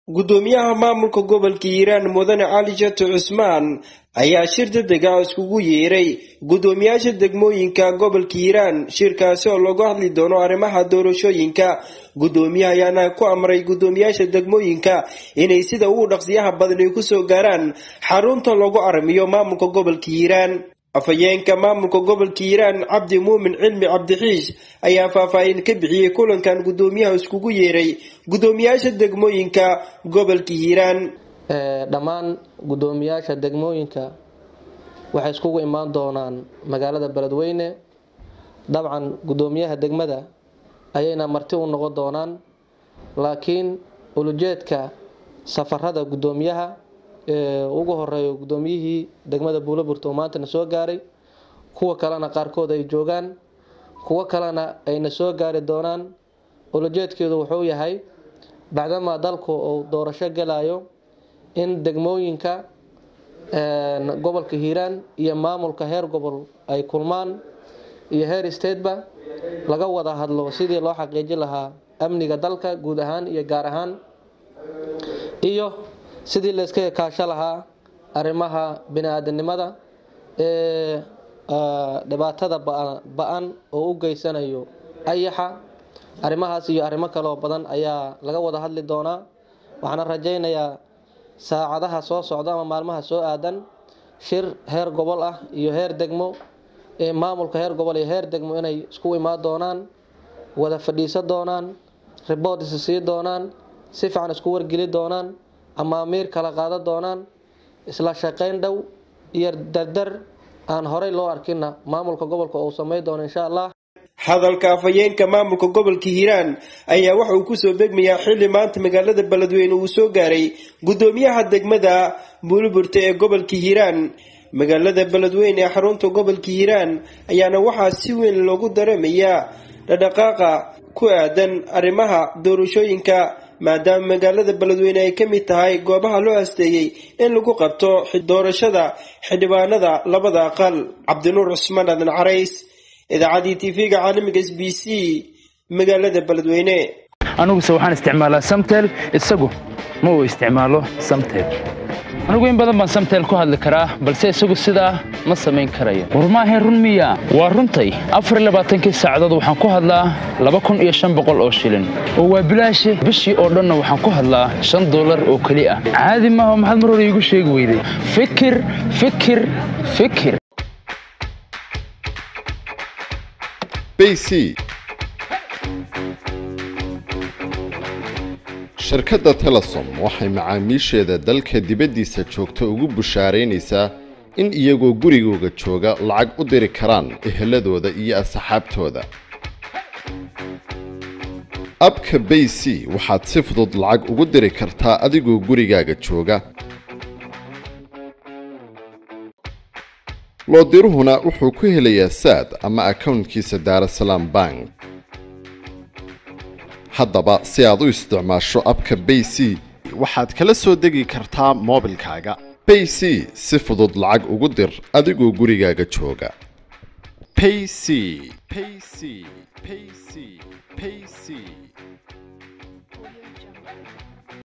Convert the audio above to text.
guddoomiyaha maamulka gobolka hiiraan mudane cali jato cusmaan ayaa shir degdega iskugu yeeray guddoomiyaasha degmooyinka gobolka hiiraan shirkaasi oo lagu hadli doono arrimaha doorashooyinka guddoomiyaha ayaana ku amray guddoomiyaasha degmooyinka inay sida ugu dhaqsiyaha badan ay kusoo gaaraan xarunta lagu aramiyo maamulka gobolka hiiraan afhayeenka maamulka gobolka hiiraan cabdi muumin cilmi cabdixiish ayaa faahfaahin ka bixiyey kulankan guddoomiyaha iskugu yeeray guddoomiyaasha degmooyinka gobolka hiiraan dhammaan guddoomiyaasha degmooyinka waxay iskugu imaan doonaan magaalada beledweyne dabcan guddoomiyaha degmada ayayna marti u noqon doonaan laakiin ulujeedka safarada guddoomiyaha ugu horeeyo guddoomiyihii degmada buulaburta oo maantana soo gaaray kuwa kalena qaarkood ay joogaan kuwo kalena ayna soo gaari doonaan ulujeedkeedu wuxuu yahay bacdamaa dalku uu doorasho galayo in degmooyinka gobolka hiiraan iyo maamulka heer gobol ay kulmaan iyo heer stateba laga wada hadlo sidii loo xaqiijin lahaa amniga dalka guud ahaan iyo gaar ahaan iyo sidii layska kaasho lahaa arrimaha bini-aadanimada ee dhibaatada ba-an oo u geysanayo ayaxa arrimahaas iyo arrimo kaloo badan ayaa laga wada hadli doonaa waxaana rajaynayaa saacadaha soo socda ama maalmaha soo aadan shir heer gobol ah iyo heer degmo ee maamulka heer gobol iyo heer degmo inay isku imaan doonaan wada fadhiisan doonaan riboort is sii doonaan si fiican isku wargeli doonaan amaamiir kala qaadan doonaan isla shaqayn dhow iyo dardar aan horey loo arkinna maamulka gobolka uu sameyn doono insha allah hadalka afhayeenka maamulka gobolka hiiraan ayaa waxa uu kusoo begmayaa xilli maanta magaalada beledweyne uu soo gaaray guddoomiyaha degmada buuliburta ee gobolka hiiraan magaalada beledweyne ee xarunta gobolka hiiraan ayaana waxaa si weyn loogu dareemayaa dhadhaqaaqa ku aadan arrimaha doorashooyinka maadaama magaalada beledweyne ay ka mid tahay goobaha loo asteeyey in lagu qabto doorashada xildhibaanada labada aqal cabdinuur cusmaan aadan carays idaacadii tv-ga caalamiga s b c magaalada beledweyne aniguse waxaan isticmaalaa samtel isagu ma uu isticmaalo samtel anigu in badan baan samtel ku hadli karaa balse isagu sidaa ma samayn karayo war maahayn run miya waa runtay afar labaatankii saacadood waxaan ku hadlaa laba kun iyo shan boqol oo shilin oo waa bilaashe bishii oo dhanna waxaan ku hadlaa shan dollar oo keli ah caadi maaha maxaad mar hore iigu sheegi weyday fikir fikir fikir bc shirkadda telesom waxay macaamiisheeda dalka dibaddiisa joogta ugu bushaaraynaysaa in iyagoo gurigooga jooga lacag u diri karaan eheladooda iyo asxaabtooda abka bayc waxaad si fudud lacag ugu diri kartaa adigoo gurigaaga jooga loodiruhuna wuxuu ku helayaa saad ama akownkiisa daarasalaam bank haddaba si aad u isticmaasho abka bayc waxaad kala soo degi kartaa moobilkaaga bayc si fudud lacag ugu dir adigoo gurigaaga jooga payc payc payc payc